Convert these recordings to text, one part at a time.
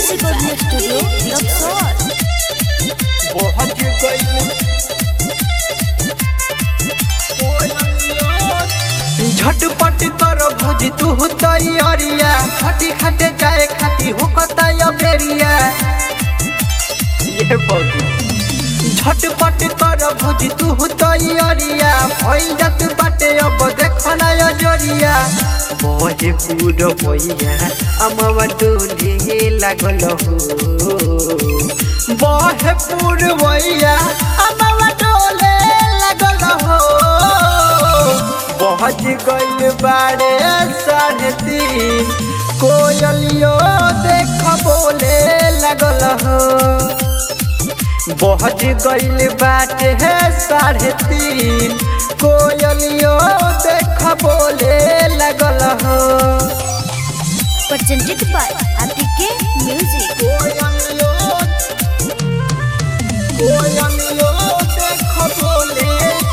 Recording studio Raxaul पहुंच गई झटपट कर भौजी तू तैयारिया खटी खटे जाए खाती हो कताया बेरिया ये भौजी झटपट कर भौजी तू तैयारिया भइल जात बाटे अब देखना या जरिया बहे पूर भैया अमवा डोले लागल हो बहे पूर भैया अमवा डोले लागल हो पहुँच गइल बारे साढ़े तीन कोयलियो देख बोले लगल हो पहुँच गइल बाटे है साढ़े तीन कोयलियो देख बोले लगल हो presented by APK Music. कोयलियो कोयलियो देख बोले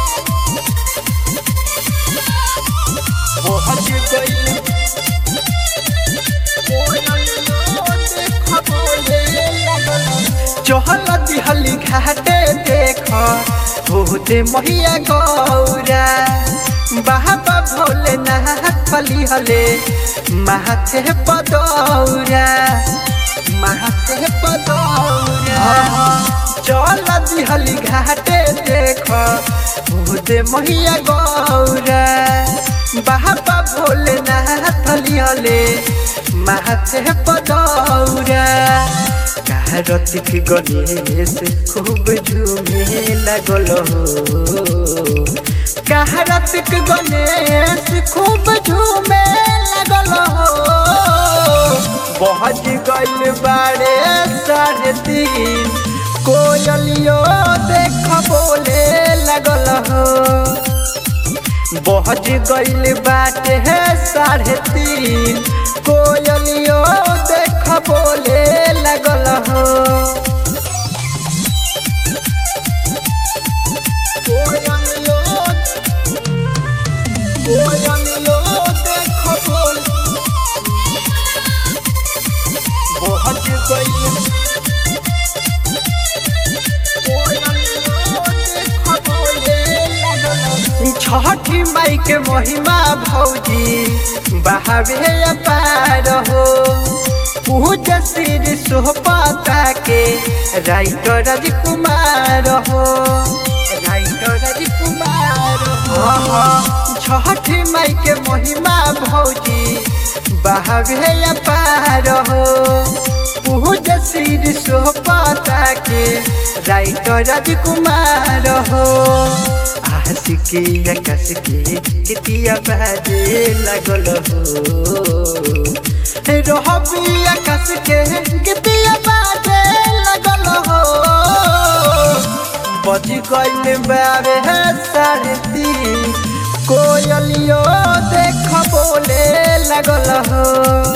पहुँच गइल चहल दिहली घाटे देख होते महिया गौरा बाबा भोले नाथ फली हले माथे पदौरा माथे पदौरा चल दिहली घाटे देख होते महिया गौरा बाबा भोले नाथ फली हले माथे पदौरा रतिक गणेश खूब झूमे लगल हो रतिक गणेश खूब झूमे लगल हो बहज गइल बारे साढ़े तीन कोयलियो देख बोले लगल हो बहज गइल बाटे है साढ़े तीन कोयलियो देख बोले लगल हो कोयलियो कोयलियो देख बोले बहज गइल छठी माई के महिमा भौजी बहावे अपार हो पूज श्री सोहपता के राइटर राजकुमार हो राइटर राजकुमार हो छठी माई के महिमा भौजी बहावे अपार हो पूज श्री सोहपता के राइटर राजकुमार हो आशिकी आकाश के कितिया बाजे लगल हो रहबी आकाश के कितिया बाजे लगल हो बज गइल बारे है साढ़े तीन कोयलियो देख बोले लगल हो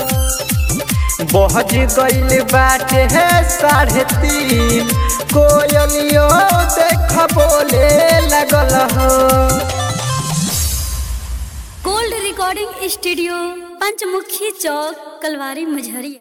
बहज गइल बाटे है साढ़े तीन कोयलियो देख बोले लगल हो gold recording studio Panchmukhi Chowk Kalwari Majhariya